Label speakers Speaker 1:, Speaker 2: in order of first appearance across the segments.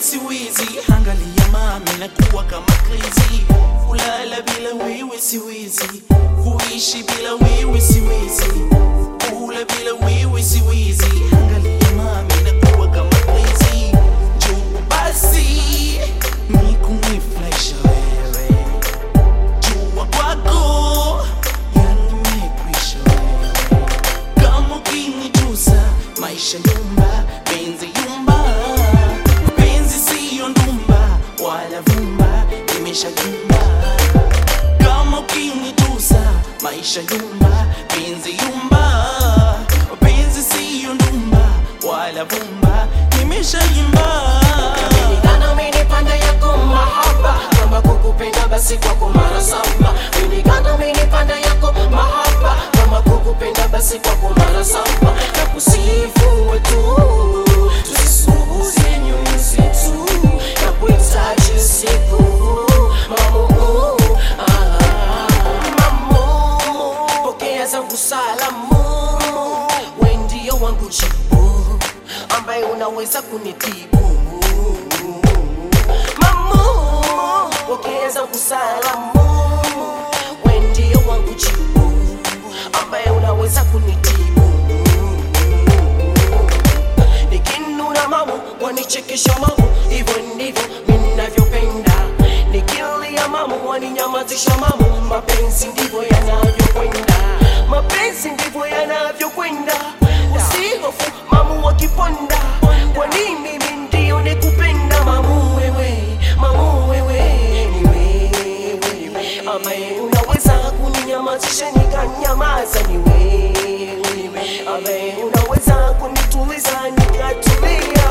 Speaker 1: siwezi, angalia mami nakuwa kama crazy. Kulala bila wewe siwezi, kuishi bila wewe siwezi, kula bila wewe siwezi, angalia mami nakuwa kama crazy. Njoo basi nikunifurahisha wewe, jua kwako yanimekwisha wewe kama ukinitusa maisha yumba penzi yumba penzi siyo ndumba wala vumba imesha yumba kama ukinitusa maisha yumba penzi yumba penzi siyo ndumba wala vumba imesha yumba
Speaker 2: Nilingana umenipanda yako mahaba kama kukupenda basi kwako mara saba Nilingana umenipanda yako mahaba kama kukupenda basi kwako mara saba na kusifu wetu tusisuuze nyoyo zetu na kuhitaji usiku mamu ah, mamu pokea zangu salamu we ndio wangu jibu ambaye unaweza kunitibu mamu pokea zangu salamu we ndio wangu jibu ambaye unaweza kunitibu nikinuna mamu wanichekesha mamu hivyo ndivyo ninavyopenda nikilia mamu waninyamazisha mamu mapenzi ndivyo yanavyokwenda mapenzi ndivyo yanavyokwenda usihofu mamu wakiponda kwa nini mimi ndio nikupenda mamu wewe mamu wewe ni wewe ambaye unaweza kuninyamazisha nikanyamaza ni wewe ambaye unaweza kunituliza nikatulia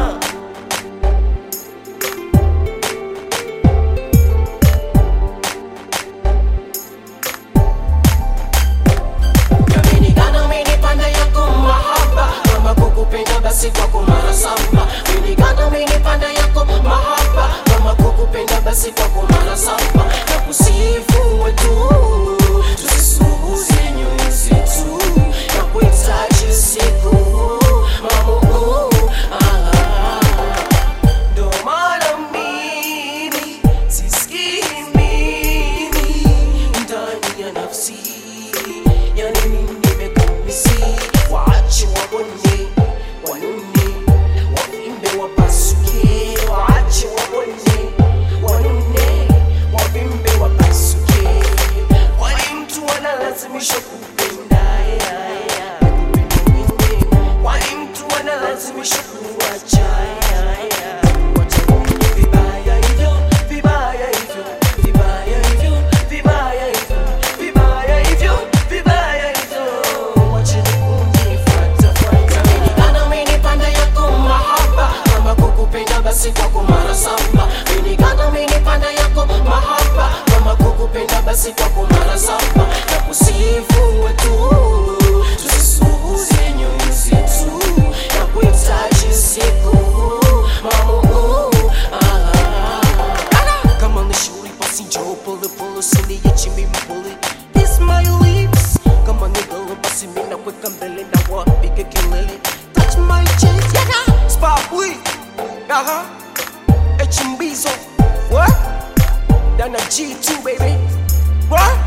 Speaker 2: Nilingana umenipanda yako mahaba kama kukupenda basi kwako mara saba Nilingana umenipanda yako mahaba kama kukupenda basi kwako mara saba na kusifu wetu tusisuuze nyoyo zetu na kuhitaji usiku mamu ah. Ndo maana mimi sisikii mimi ndani ya nafsi yani mimi nimekumisi waache wabonye wanune wavimbe wapasuke waache wabonye wanune wavimbe wapasuke kwani mtu analazimishwa kupenda ya, ya, kupenda wengine. kwani mtu analazimishwa kuwacha ya, ya, kuwacha wengine. vibaya hivyo vibaya hivyo vibaya hivyo vibaya hivyo vibaya hivyo vibaya hivyo wacheni kunifuata fuata Nilingana umenipanda yako mahaba kama kukupenda basi kwako mara saba Nilingana umenipanda yako mahaba kama kukupenda basi kwako mara saba na kusifu wetu tusisuuze nyoyo zetu na kuhitaji siku mamu ah. Kama ni shauri basi njoo pole pole usiniache mimi pole Kiss my lips Kama ni golo basi mimi nakuweka mbele na wapige kelele Touch my chest yeah Spably Aha H Mbizo What Dana G2 baby What